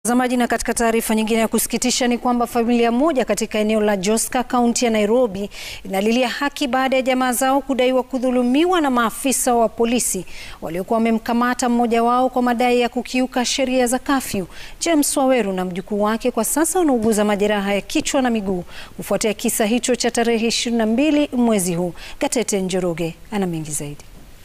Mtazamaji, na katika taarifa nyingine ya kusikitisha ni kwamba familia moja katika eneo la Joska, kaunti ya Nairobi inalilia haki baada ya jamaa zao kudaiwa kudhulumiwa na maafisa wa polisi waliokuwa wamemkamata mmoja wao kwa madai ya kukiuka sheria za kafyu. James Waweru na mjukuu wake kwa sasa wanauguza majeraha ya kichwa na miguu kufuatia kisa hicho cha tarehe 22 mwezi huu. Gatete Njoroge ana mengi zaidi.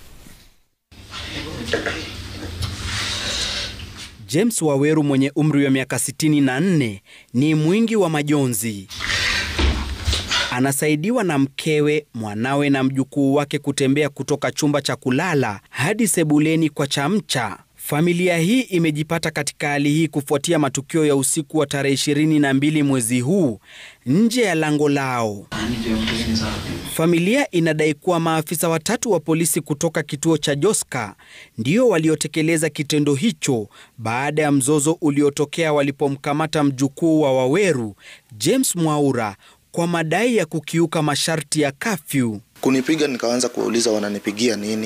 James Waweru mwenye umri wa miaka 64 ni mwingi wa majonzi. Anasaidiwa na mkewe, mwanawe na mjukuu wake kutembea kutoka chumba cha kulala hadi sebuleni kwa chamcha. Familia hii imejipata katika hali hii kufuatia matukio ya usiku wa tarehe 22 mwezi huu nje ya lango lao. Familia inadai kuwa maafisa watatu wa polisi kutoka kituo cha Joska ndio waliotekeleza kitendo hicho baada ya mzozo uliotokea walipomkamata mjukuu wa Waweru, James Mwaura, kwa madai ya kukiuka masharti ya kafyu. Kunipiga nikaanza kuwauliza wananipigia nini.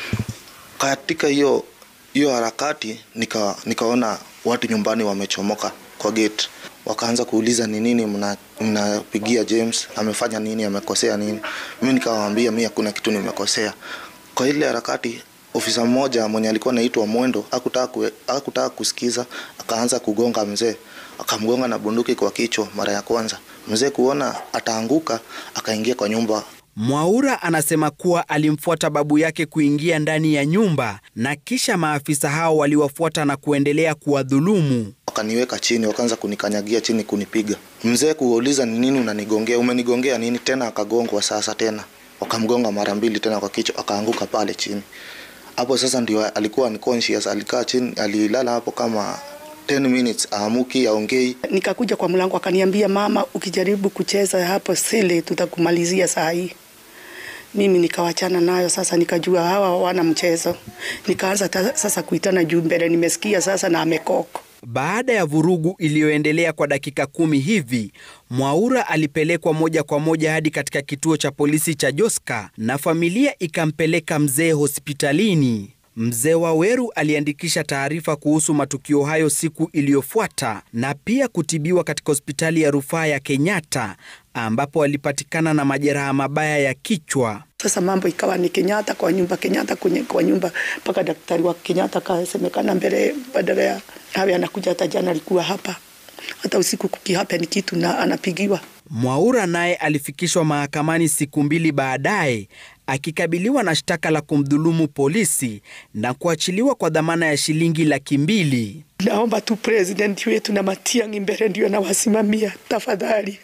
Katika hiyo hiyo harakati nika, nikaona watu nyumbani wamechomoka kwa gate, wakaanza kuuliza ni nini mnapigia James, amefanya nini, amekosea nini? Mimi nikawaambia mimi hakuna kitu nimekosea. Kwa ile harakati ofisa mmoja mwenye alikuwa anaitwa Mwendo hakutaka hakutaka kusikiza, akaanza kugonga mzee, akamgonga na bunduki kwa kichwa mara ya kwanza. Mzee kuona ataanguka, akaingia kwa nyumba. Mwaura anasema kuwa alimfuata babu yake kuingia ndani ya nyumba na kisha maafisa hao waliwafuata na kuendelea kuwadhulumu. Wakaniweka chini, wakaanza kunikanyagia chini, kunipiga. Mzee kuuliza ni nini unanigongea, umenigongea nini tena? Akagongwa sasa tena, wakamgonga mara mbili tena kwa kichwa, akaanguka pale chini. Hapo sasa ndio alikuwa unconscious, alikaa chini, alilala hapo kama 10 minutes, aamuki, aongei. Nikakuja kwa mlango, akaniambia mama, ukijaribu kucheza hapo sile tutakumalizia saa hii. Mimi nikawachana nayo sasa, nikajua hawa hawana mchezo. Nikaanza sasa kuitana juu mbele, nimesikia sasa na amekoko. Baada ya vurugu iliyoendelea kwa dakika kumi hivi, Mwaura alipelekwa moja kwa moja hadi katika kituo cha polisi cha Joska na familia ikampeleka mzee hospitalini. Mzee Waweru aliandikisha taarifa kuhusu matukio hayo siku iliyofuata na pia kutibiwa katika hospitali ya rufaa ya Kenyatta ambapo alipatikana na majeraha mabaya ya kichwa. Sasa mambo ikawa ni Kenyatta kwa nyumba, Kenyatta kwenye kwa nyumba, mpaka daktari wa Kenyatta kasemekana mbele, badala ya hawe anakuja. Hata jana alikuwa hapa, hata usiku kukihapa ni kitu na anapigiwa. Mwaura naye alifikishwa mahakamani siku mbili baadaye akikabiliwa na shtaka la kumdhulumu polisi na kuachiliwa kwa dhamana ya shilingi laki mbili. Naomba tu president wetu na Matiang'i mbele ndio nawasimamia, tafadhali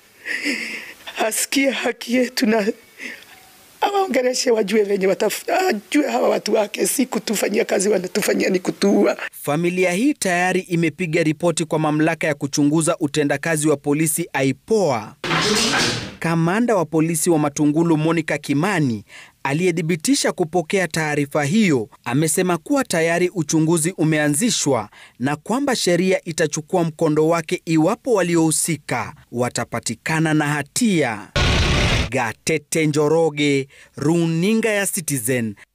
asikie haki yetu na awaongeleshe, wajue venye watajue hawa watu wake, si kutufanyia kazi, wanatufanyia ni kutuua. Familia hii tayari imepiga ripoti kwa mamlaka ya kuchunguza utendakazi wa polisi IPOA. Kamanda wa polisi wa Matungulu Monica Kimani aliyethibitisha kupokea taarifa hiyo amesema kuwa tayari uchunguzi umeanzishwa na kwamba sheria itachukua mkondo wake iwapo waliohusika watapatikana na hatia. Gatete Njoroge, Runinga ya Citizen,